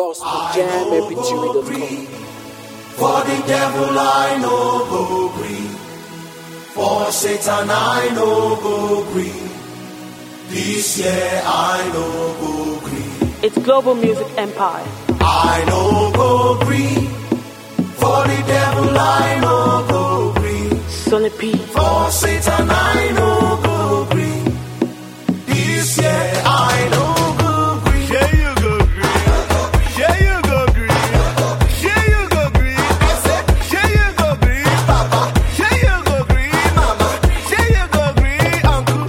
gospeljamepituary.com. For the devil I no go gree. For Satan I no go gree. This year I no go gree. It's Global Music Empire. I no go gree. For the devil I no go gree. Sonny P. For Satan I no go gree. This year I no go gree. Yeah, you go green. Yeah, you go green. Yeah, you go green. Yeah, you go green, Papa. Yeah, you go green, Mama. Yeah, you go green, Uncle.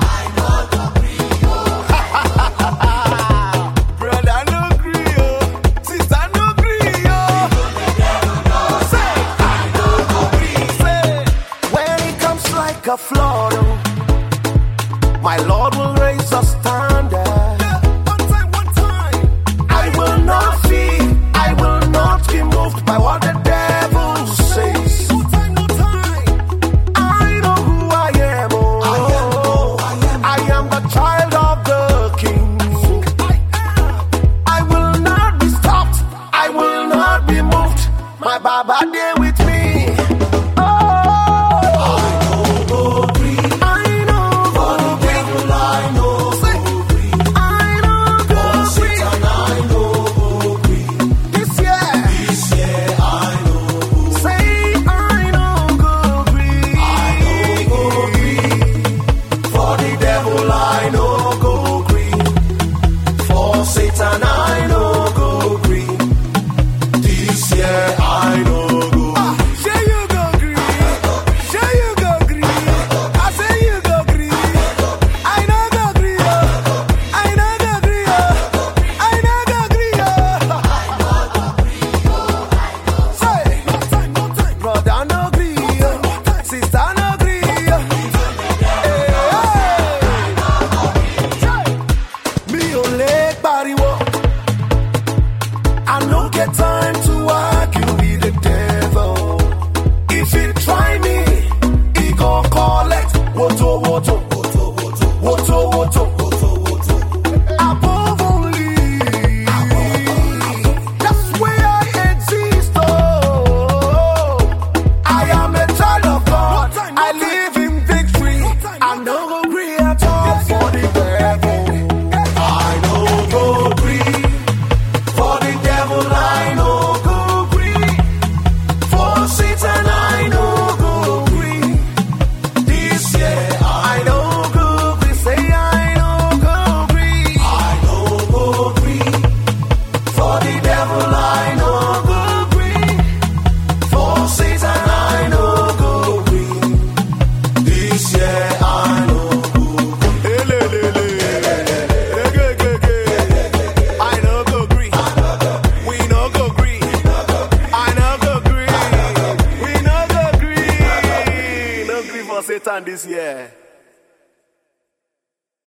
Brother no green, oh. Sister no green, oh. Say, Say, when it comes like a flood, oh, my Lord will raise a standard. One time, one time. I will not fear. I will not be moved by what the devil says. No time, no time. I know who I am. Oh. I am the child of the King. I will not be stopped. I will not be moved. My Baba there with me. Oh, I know. For the devil I no Say, go gree. I know. For Satan I no go gree. This year. This year I no go Say I know go green. go gree. For the devil I no go gree. For Satan I no go gree. This year I no go. Say you go green. Say you go green. I say you go green. I know go green. oh. I know go green. oh. I know go green. oh. Say no time, no time. Brother no green. oh. Sister no green. oh. Hey, hey. Mi ò lè pariwo. I no get time to argue with the devil. If he try me, he go collect woto woto woto woto woto woto woto woto. Above only, that's where I exist. Oh, I am a child of God. I live in victory. I no go agree at all for the devil. I no go gree. For the devil I no go gree. For Satan I no go gree. This year I no go gree. Say I no go agree. I no go gree. For the devil I no go gree. For Satan I no go gree. This year I no go gree. I no go green. We no go green. I no go green. We no go green. No green for Satan this year.